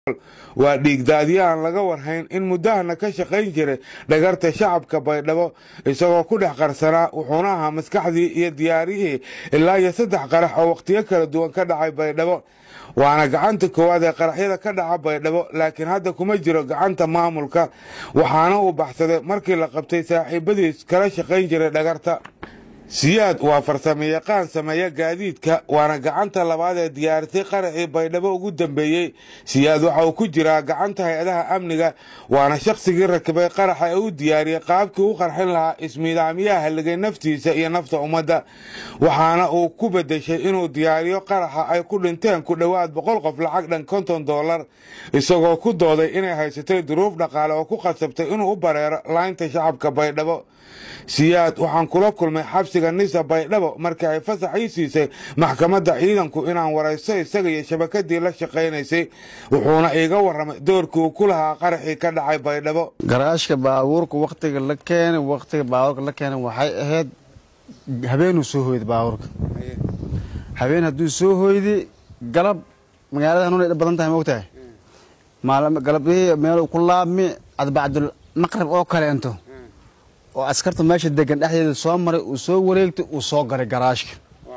waa dhiigdaadyo aan laga warhayn in muddahana ka shaqayn jiray dhagarta shacabka baydhabo isagoo ku dhex qarsanaa wuxuuna ahaa maskaxdii iyo diyaariyihii ilaa iyo saddex qarax oo wakhtiyo kala duwan ka dhacay baydhabo waana gacanta koowaad ee qaraxyada ka dhaca baydhabo laakiin hadda kuma jiro gacanta maamulka waxaana uu baxsaday markii la qabtay saaxiibadiis kala shaqayn jiray dhagarta siyaad waa farsamo yaqaan sameeya gaadiidka waana gacanta labaad ee diyaarisay qaraxii baydhabo ugu dambeeyey siyaad waxa uu ku jiraa gacanta hay-adaha amniga waana shakhsigii rakibay qaraxa ee u diyaariyey qaabkii u qarxin lahaa ismiidaamiyaha halligay naftiisa iyo nafta ummadda waxaana uu ku bedeshay inuu diyaariyo qaraxa ay ku dhinteen ku dhowaad boqol qof lacag dhan konton dollar isagoo ku dooday inay haysatay duruuf dhaqaale oo ku khasabtay inuu u bareero laynta shacabka baydhabo siyaad waxaan kula kulmay xabsiga nisa baydhabo markii ay fasax ii siisay maxkamadda ciidanku inaan waraysto isaga iyo shabakadii la shaqaynaysay wuxuuna iiga warramay doorkii uu ku lahaa qaraxii ka dhacay baydhabo garaashka baabuurka wakhtiga la keenay wakhtiga baabuurka la keenay waxay ahayd habeenuu soo hoyday baabuurka habeen hadduu soo hoyday galab magaalada hanuun ay dhab badan tahay moogtahay galabihii meeluu ku laabmi adbacdul maqrib oo kaleento oo askarta meesha degan dhexdeeda soo maray uu soo wareegtay uu soo garay garaashka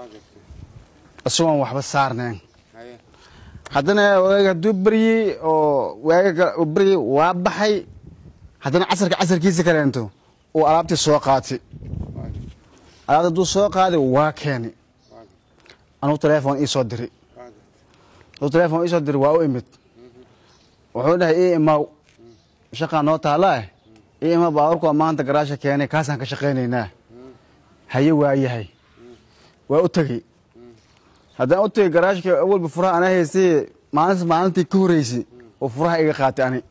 isagoon waxba saarnayn haddana waag hadduu beryey oo waaga beryey waa baxay haddana casarka casarkiisa kaleento uu alaabtii soo qaatay alaabta hadduu soo qaaday waa keenay anugu teleefon ii soo diray anugu teleefon ii soo diray waa u imid wuxuu dhahay ii imaaw shaqaa noo taallaa ii imaa baaburku waa maanta garaasha keenay kaasaan ka shaqaynaynaa haye waa yahay waa u tegey haddaan u tegey garaashka awalba furaha ana haystay maalintas maalintii ka horeysay oo furaha iga qaatay ani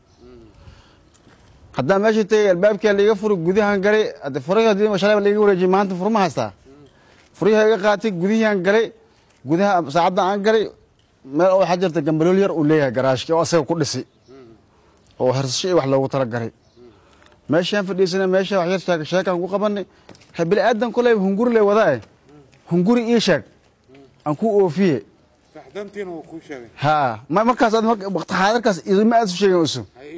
haddaan meeshii tegey albaabkaa laiga furi gudahaan galay hadde furahii haddii shalay laiga wareejiyay maanta furma haystaa furihii iga qaatay gudihiaan galay gudaha saacadda aan galay meel oo waxaa jirta gambalool yar uu leeyahay garaashka oo asaga ku dhisay oo hersasho iyo wax loogu talagalay meeshaan fadhiisana meesha wax yar sheeg sheekaan ku qabanay bini aadan koley hunguri le wadaa hunguri ii sheeg aan ku oofiye ha markaas waqti xaadirkaas idima aad su sheegin usu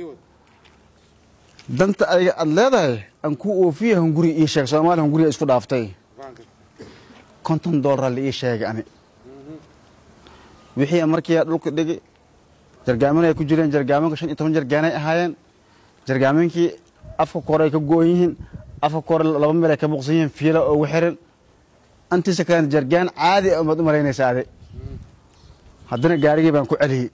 danta adiga aad leedahay aan ku oofiye hunguri ii sheeg soomaaliya hunguriga isku dhaaftay konton doolara la ii sheegay ani wixii markii dhulka dhigi jargaamin ay ku jireen jargaaminka shan iyo toban jargaanay ahaayeen jargaaminkii afka kore ay ka go-an yihiin afka kore laba meel ay ka buqsan yihiin fiila ugu xiran antiisa kalena jargaan caadi a umaad u malaynaysa ade haddana gaarigii baan ku celiyey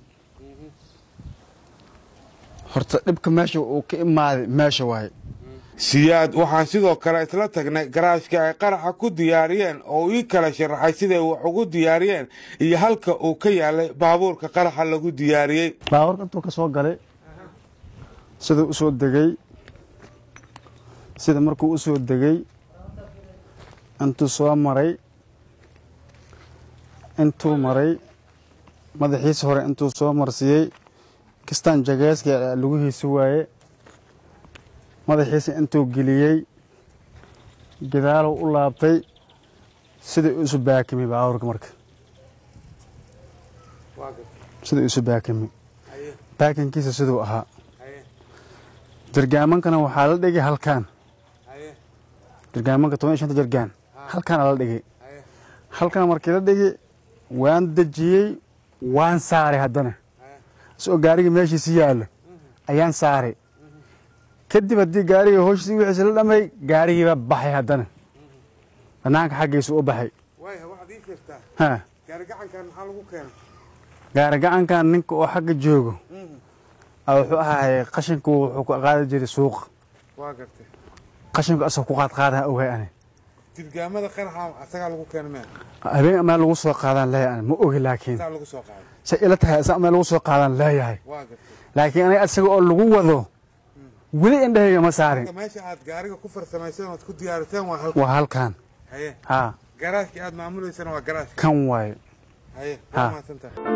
horta dhibka meesha uu ka imaaday meesha waaye siyaad waxaan sidoo kale isla tagnay garaashka ay qaraxa ku diyaariyeen oo ii kala sharaxay siday wax ugu diyaariyeen iyo halka uu ka yaalay baabuurka qaraxa lagu diyaariyey baabuurka intuu ka soo galay siduu u soo degey sida markuu u soo degey intuu soo maray intuu maray madaxiisa hore intuu soo marsiiyey kistaan jageeska lugihiisa waaye madaxiisa intuu geliyey gadaaluu u laabtay sidai isu baakimay baabuurka marka sidai isu baakimay baakinkiisa siduu ahaa jargaamankana waxaa la dhigay halkaan jargaamanka toban iyo shanta jargaan halkaana la dhigay halkan markii la dhigay waan dejiyey waan saaray haddana isagoo gaarigii meeshiisi yaallo ayaan saaray kadib haddii gaariga hooshiisi wixiisi la dhamay gaarigiiba baxay haddana banaanka xaggiisu u baxay gaari gacankan ninka oo xagga joogo wuxuu ahaay qashinku wuxuu ku qaadi jiray suuqa qashinku asagoo ku qaadqaadaha ogahay ani dirgaamada qaraxa asagaa lagu keenay habeen meel lagu soo qaadaan leeyahay ani ma ogi laakiin lagu soo qaaday say ila tahay asaa meel lagu soo qaadaan leeyahay laakiin aniga asaga oo lagu wado weli indhahayga ma saarin meesha aad gaariga ku farsamayseen ood ku diyaariteen waa halkan waa halkan haye ha garaashkii aad maamuleysana waa garaashka kan waaye haye Ha. waa mahadsantahay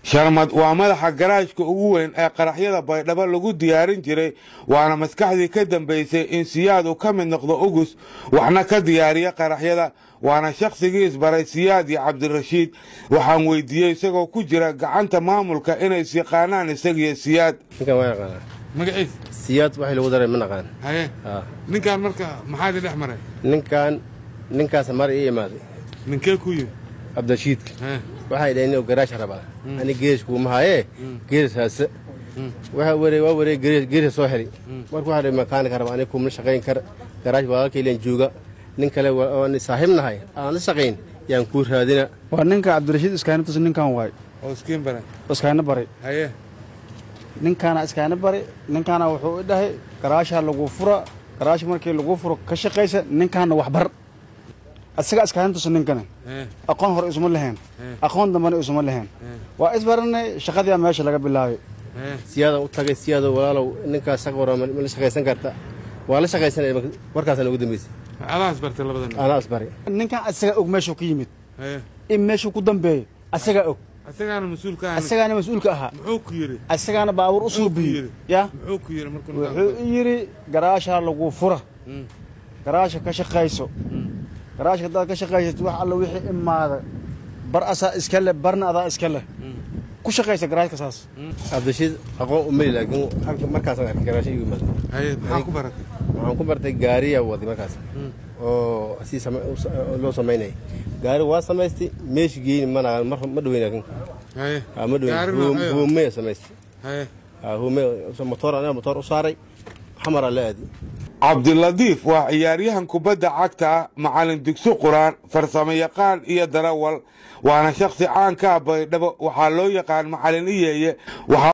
sharmad waa madaxa garaashka ugu weyn ee qaraxyada baydhabo lagu diyaarin jiray waana maskaxdii ka dambaysay in siyaad uu ka mid noqdo ugus waxna ka diyaariya qaraxyada waana shakhsigii isbaray siyaad iyo cabdirashiid waxaan weydiiyey isagoo ku jira gacanta maamulka inay isyaqaanaan isagiyo siyaad ninkan waa yaqaanaa magaciis siyaad waxay lagu daray ma naqaan haye Ah. ninkaan marka maxaa idin dhex maray ninkan ninkaas mar ii imaaday ninkee ku yimi cabdirashiidka Haye. waxay dhaheen inuu garaash rabaa ani geeris kuuma haye geeris haase waxa waree waa waree geeris geeris soo heli marka waxaa dhihi makaanika raba ani kuma shaqayn kar garaash walaalkay ilan jooga nin kale waa- oo ani saaxiib nahay aan la shaqayn yaan kuu raadina waa ninka cabdirashiid iskaanitus ninkan waay oo iskiin baray iskaana bari haye ninkaana iskaana bari ninkaana wuxuu i dhahay garaasha lagu fura garaash markii lagu furo ka shaqaysa ninkaana waxbar isaga iskaana tusa ninkana Haye. aqoon hore isuma lahayn aqoon dambana isuma lahayn waa isbaranay shaqadii meesha laga bilaabay Haye. siyaadaan u tagay siyaado walaalow ninkaas shaq wara ma ma la shaqaysan karta waa la shaqaysanaya warkaasaan ugu dambeysay adaas bartay labadan anaa isbari ninkan isaga og meeshuu ka yimid haye in meeshuu ku dambeeyey isagaa og isagaana mas-uulka ahna isagaana mas-uulka ahaa muxuu ku yidhi isagaana baabuur u Muxuu ku suubiyey yidhi? ya muxuu ku yidhi markuu wuxuu i yidhi garaasha lagu fura garaasha ka shaqayso garaashka haddaad ka shaqaysat wax alla wixii imaada bar asaa iska leh barna adaa iska leh ku shaqaysa garaashka saas cabdirashiid aqoon umeli laakiin halka markaasaan arkay garaasho igu imaada haye maxaa ku baratay waxaan ku bartay gaariya waday markaas oo si sama- u sa- loo samaynayay gaari waa samaystay meeshi geyni mana mar ma dhaweyn laakiin haye Ah, ma Gaari dhaweyn noocee ah? huumeya samaystay haye Ah, huume motoor aniga motoor u saaray xamaraa la aadi cabdiladiif waa ciyaaryahan kubadda cagta ah macalin dugsi quraan farsamo yaqaan iyo darawal waana shakhsi caan ka ah baydhabo waxaa loo yaqaan macalin iyeeye waxaa